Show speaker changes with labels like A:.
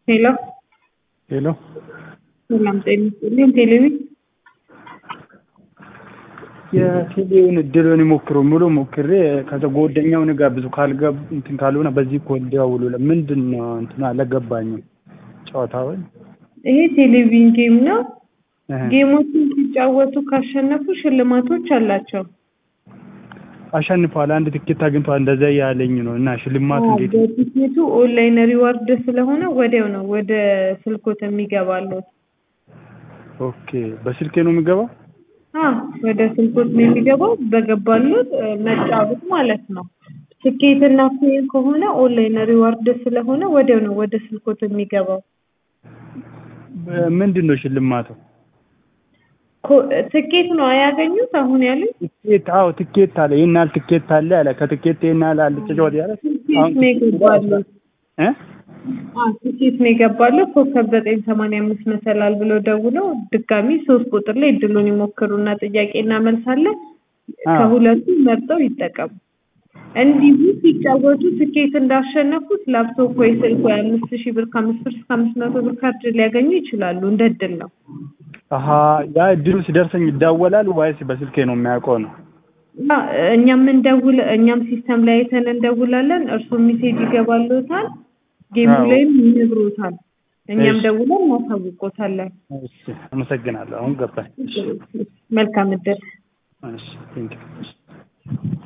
A: ሄሎ
B: ሄሎ
A: ሰላም ጤና ይስጥልኝ። ቴሌቪ
B: የቴሌውን እድሉን ይሞክሩ ሙሉ ሞክሬ ከዛ ጓደኛውን ጋብዙ ካልገብ እንትን ካልሆነ በዚህ እኮ እንዲያውሉ ምንድን ነው እንትን አልገባኝም። ጨዋታውን
A: ይሄ ቴሌቪዥን ጌም ነው።
B: እህ፣
A: ጌሞችን ሲጫወቱ ካሸነፉ ሽልማቶች አላቸው።
B: አሸንፏል። አንድ ትኬት አግኝቷል። እንደዛ ያለኝ ነው እና ሽልማቱ
A: አዎ፣
B: እንዴት
A: በቲኬቱ ኦንላይን ሪዋርድ ስለሆነ ወዲያው ነው ወደ ስልኮት የሚገባሉት።
B: ኦኬ፣ በስልኬ ነው የሚገባው?
A: አዎ፣ ወደ ስልኮት ነው የሚገባው። በገባሉት እ፣ መጫወት ማለት ነው። ትኬትና ኮይን ከሆነ ኦንላይን ሪዋርድ ስለሆነ ወዲያው ነው ወደ ስልኮት የሚገባው።
B: ምንድን ነው ሽልማቱ?
A: ኮ- ትኬት ነው አያገኙት አሁን ያሉት
B: ትኬት አዎ፣ ትኬት አለ። ይሄን ያህል ትኬት አለ አለ። ከትኬት ይሄን ያህል አለ ተጫወት ያለ
A: ትኬት ነው የገባሉት።
B: እ
A: አዎ ትኬት ነው የገባለው። ኮከብ ዘጠኝ ሰማንያ አምስት መሰላል ብለው ደውለው ድጋሚ ሶስት ቁጥር ላይ እድሉን ይሞክሩና ጥያቄ እናመልሳለን።
B: አዎ።
A: ከሁለቱ መርጠው ይጠቀሙ። እንዲሁ ሲጫወቱ ትኬት እንዳሸነፉት ላፕቶፕ ወይ ስልክ ወይ አምስት ሺህ ብር ከአምስት ብር እስከ አምስት መቶ ብር ካርድ ሊያገኙ ይችላሉ። እንደ እድል ነው።
B: አሀ ያ እድሉ ሲደርሰኝ ይዳወላል ወይስ በስልኬ ነው የሚያውቀው ነው?
A: እና እኛም እንደውል እኛም ሲስተም ላይ አይተን እንደውላለን። እርስዎ ሜሴጅ ይገባልዎታል፣ ጌሙ
B: አዎ።
A: ላይም ይነግሮታል። እኛም
B: እሺ።
A: ደውለን እናሳውቆታለን።
B: እሺ፣ አመሰግናለሁ። አሁን ገባኝ።
A: መልካም እድል።
B: እሺ፣ ቴንክ ዩ